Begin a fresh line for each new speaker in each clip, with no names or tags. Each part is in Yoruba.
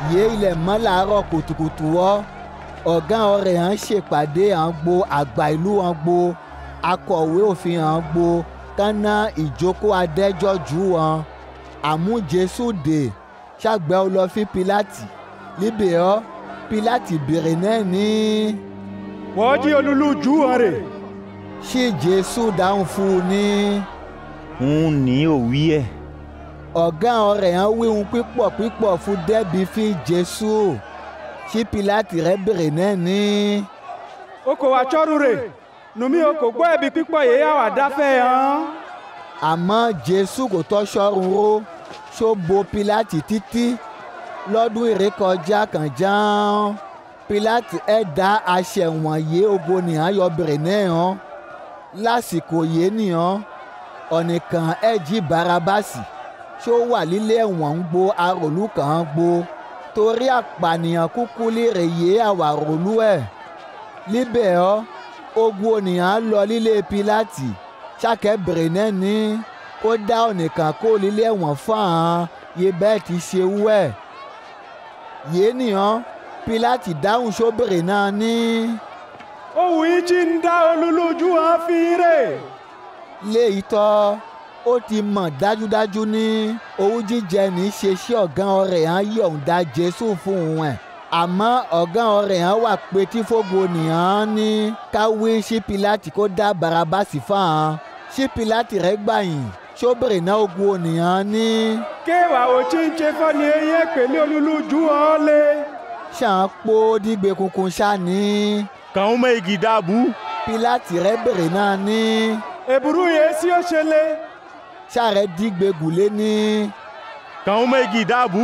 yé ilẹ̀ mọ́ làárọ̀ kùtùkùtù ọ́ ọ̀gá ọ̀rẹ́ hàn ṣèpàdé hàn gbo àgbà ìlú hàn gbo akọ̀wé òfin hàn gbo kánná ìjókòó adẹ́jọ́ jù wọn àmú jésù dè ṣàgbẹ́ ọ lọ fi pilati líbẹ̀ ọ́ pilati bèrè náà ní.
wọ́n jí olúlu jù wọn rè.
ṣé jésù dáhùn fún un ní.
n ní òwí ẹ̀.
ọ̀gá ọ̀rẹ́ hàn wíhun pípọ̀ pípọ̀ fún dẹ́bi fi jésù ṣí pilati rẹ̀ bèrè náà ní.
o kò wá tsọ́rù rè nùmí o kò gbọ́ ẹ̀bi pípọ̀ yìí yà wà dáfẹ́ hàn.
àmọ́ jésù kò tọ́ sọ́run ró ṣó bo pilati títí lọ́dún ìrékọjá kan jàn pilati ẹ̀ dá aṣẹ wọ̀nyí ogo nìyàn yọ bèrè náà hàn lásìkò yìí nìyàn ọ̀nìkan ẹ̀ jí barabasi ṣó wà lílé ẹ̀wọ̀n ń gbo aròlú kan ń gbo torí àpànìyàn kúkú lérè yé àwàròlú ẹ̀ líbẹ̀ ọ́ ogun ònìyàn lọ lílé pilati ṣàkẹ́ bèrè náà ní kó dá ọ̀nìkan kó lílé ẹ̀wọ̀n fún àwọn yé bẹ́ẹ̀ ti ṣe wú ẹ̀ yé nìyàn pilati dáhùn sóbèrè náà ní.
òwú yìí jí ń dá olúlu jù wọn fi rè.
léyìí tọ́ ó ti mọ̀ dájúdájú ní owó jíjẹ ní í ṣe sí ọ̀gá ọ̀rẹ́ hàn yọ̀ǹda jésù fún un ẹ̀ àmọ́ ọ̀gá ọ̀rẹ́ hàn wà pé tí fógo nìyàn ní káwé sí pilati kó dá barabasi fáwọn sí pilati rẹ̀ gbàyìn sóbèrè náà ogun ònìyàn ní.
kéwà ò tí ń ṣe fọ́ ni eyín pèlú olúlu jù wọn lé.
ṣàn pò dígbe kunkun ṣáni.
kàn ń mọ igi dáàbù.
pilati rẹ̀ bèrè náà ní.
èbúrú yẹn sí ó ṣe lé.
ṣàrẹ̀ dígbe gùlé ní.
kàn ń mọ igi dáàbù.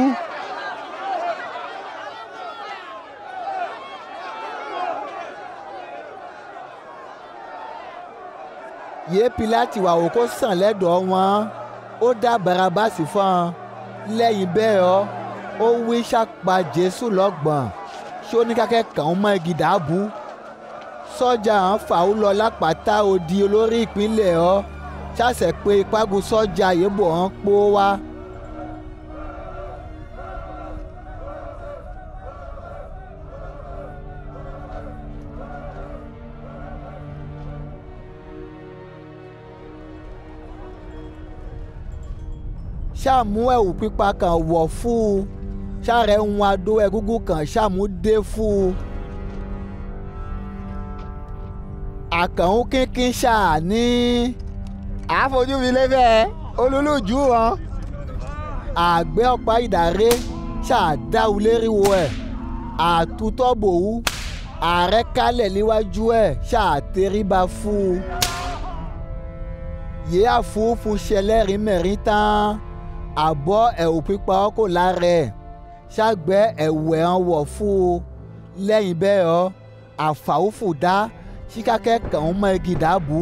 yé pilati wà wò kó sàn lẹ́dọ̀ọ́ wọn ó dá barabasi fún un lẹ́yìn bẹ́ẹ̀ ọ́ ó wí sàpà jésù lọ́gbọ̀n ṣé ó ní kákẹ́ kàn ń mọ igi dàbú sọ́jà hàn fàáwù lọ lápáta odi olórí ìpínlẹ̀ ọ́ ṣàṣẹ pé ìpagun sọ́jà yébò hàn pó wá. ṣàmú ẹ̀wù pípa kan wọ̀ fún un ṣàrẹ̀ ń wọn adó ẹgúngún kan ṣàmú dé fún un. àkànwó kínkín ṣàní. àfojú mi lébẹ̀ olólùjú wọn. àgbẹ̀ ọ̀pá ìdáré ṣàdáwù léríwo ẹ̀ àtútọ́bòwú ààrẹ kálẹ̀ níwájú ẹ̀ ṣàtẹríba fún un. yìí àfúfú ṣẹlẹ́rìí mẹ́rin tán àbọ̀ ẹ̀wù pípa ọkọ̀ lára ẹ̀ ṣàgbẹ́ ẹ̀wù ẹ̀ hàn wọ̀ fún un lẹ́yìn bẹ́ẹ̀ ọ́ àfàwùfù dá síkákẹ́ kàn ń mọ igi dàbú.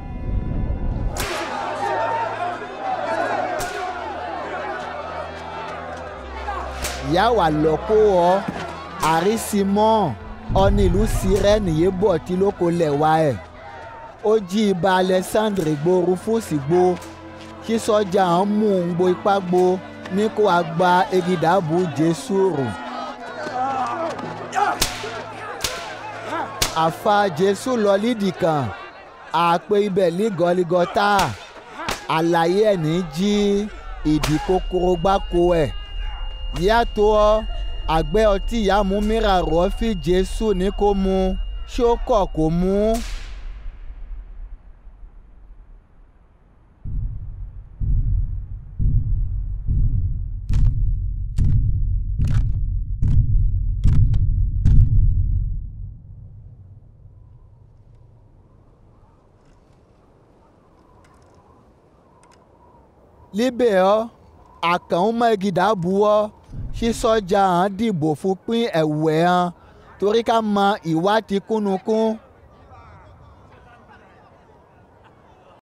ìyá wà lọ́kọ́ ọ àrísímọ́ ọ̀nì ìlú sirẹ́nì yé bọ̀ tí lóko lẹ̀ wá ẹ̀ ó jí ibà alexandre gbó rufus gbó kí sọ́jà ń mú un gbo ipá gbo ní kó a gba egidàbù jésù rò. àfa jésù lọ lídìí kan àpè ibẹ̀ ní gọligọta àlàyé ẹ̀ ní jí ìdí kòkòrò gbáko ẹ̀ yàtọ̀ ọ́ àgbẹ̀ ọtí ìyá mú mìíràn rọ́ fi jésù ní kó mu ṣó kọ̀ kó mu. líbẹ̀ ọ́ àkànmọ́ egidà bu ọ́ sí sọ́jà hàn dìbò fún pín ẹ̀wù ẹ̀ hàn torí ká mọ ìwà ti kúnnukún